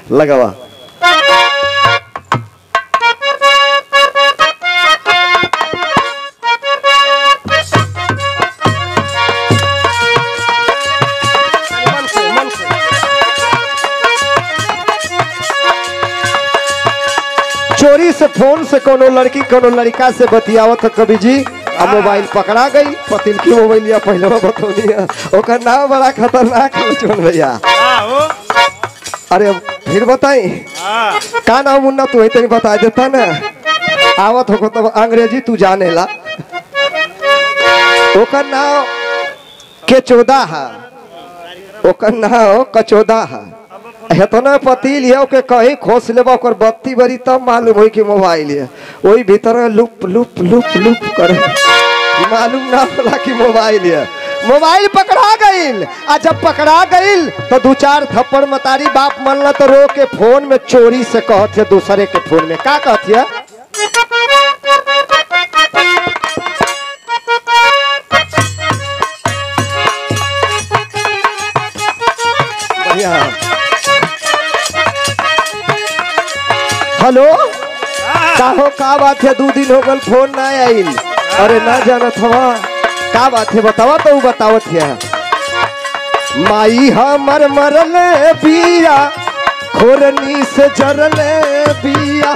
लगावा मन से मन से चोरी से फोन से कोनो लड़की कोनो लड़का से बतियावत है कभी जी आ मोबाइल पकड़ा गई पतिल की मोबाइल या पहले बतौनी है ओकर नाम बड़ा खतरनाक है चोर भैया हाँ हो अरे अब फिर बताई हाँ का नाम मुन्ना तू ही तनी बता देता ना आवत हो तब अंग्रेजी तू जाने ला ओकर नाम के चौदह है ओकर नाम कचौदा है हेतना पति लिया के कहीं खोस लेबा ओकर बत्ती बरी तब मालूम होई कि मोबाइल है वही भीतर में लुप लुप लुप लुप करे कि मालूम ना होला कि मोबाइल है मोबाइल पकड़ा गईल आ जब पकड़ा गईल तो दू चार थप्पड़ मतारी बाप मनला तो रो के फोन में चोरी से कहत है दूसरे के फोन में का कहत है बढ़िया हेलो का हो का बात है दो दिन हो गल फोन ना आइल अरे ना जानत हवा का बात है बतावा तो उ बतावत है माई हमर मरले बिया खोरनी से जरले बिया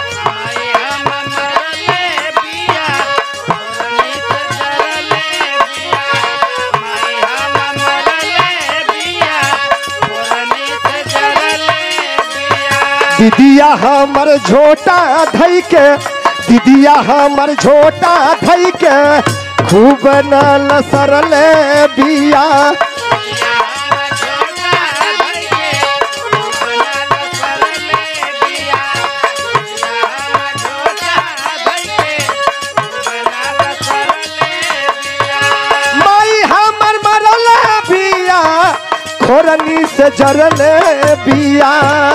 दीदिया हमर झोटा धई के दीदिया हमर झोटा धई के खूब न सरले बिया माई हमर मरले बिया खोरनी से जरले बिया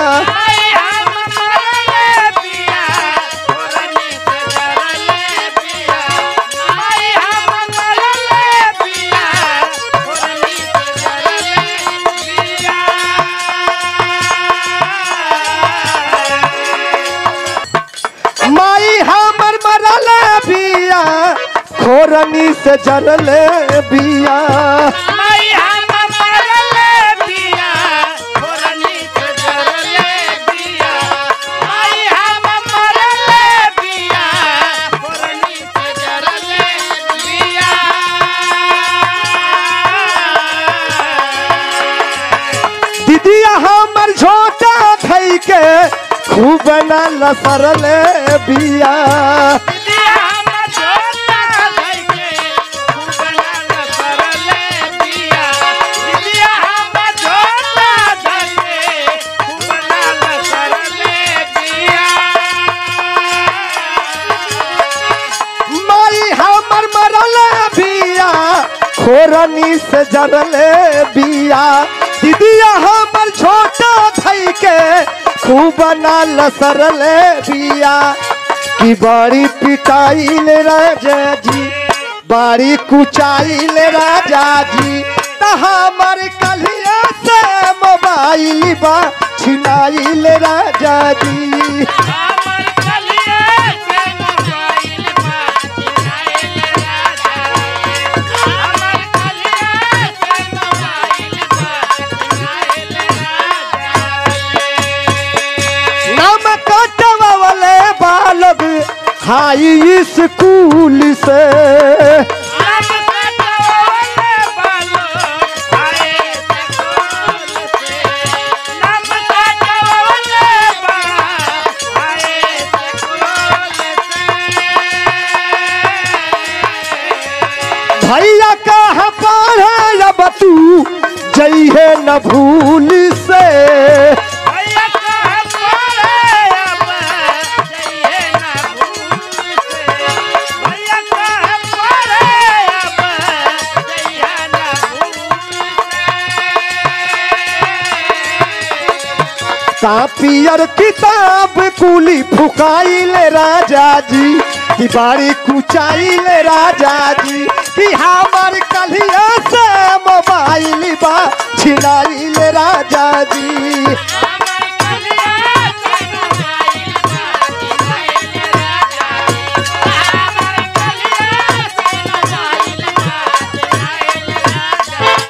माई हमर मरले बिया खोरनी से जरले बिया दीदिया हमर झोटा धई के खूब न लसरले बिया माई हमर मरले बिया खोरनी से जरले बिया दीदिया हमर छोटा धई के खूब न लसरले बिया कि बड़ी पिटाइल राजा जी बड़ी कुचाइल राजा जी त हमर कलिया से मोबाइल बा छिनाइल राजा जी नाम कटवाले बालक हाई स्कूल से भैया कहा पढ़े अब तू जइहे न भूल से कापियर किताब कुली फुकाइल राजा जी कि बारी कुचाइल राजा जी कि हमार कलिया से मोबाइल बा छिनाइल राजा जी